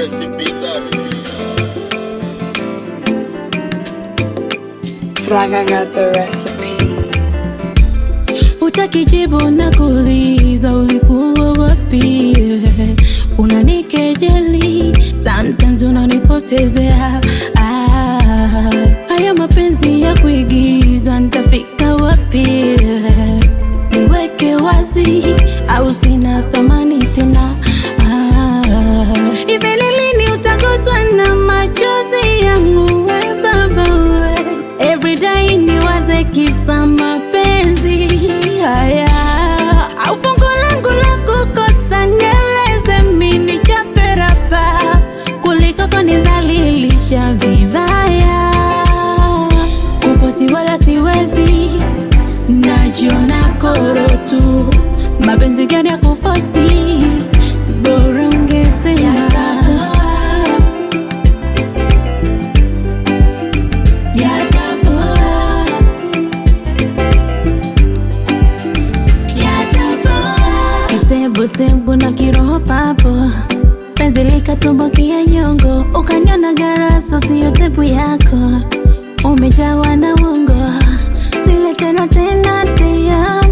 recipe that. Fraga got the recipe. Utakijibu na kuuliza ulikuwa wapi? Unanikejeli, sometimes unanipotezea. Ah, haya mapenzi ya kuigiza nitafika wapi? Niweke wazi au sina thamani tena? Ah, hivi ni lini utaguswa na machozi yangu we baba we? Everyday niwaze kisa mapenzi haya au fungu langu la kukosa nieleze mini chaperapa kuliko kunizalilisha vibaya kufosi wala siwezi najiona koro tu mapenzi gani ya kufosi bora ungesema yatapoa kisebusebu na kiroho papo penzi likatumbukia nyongo ukanyona garaso siyo tepu yako umejawa na wongo sile tena tena te amo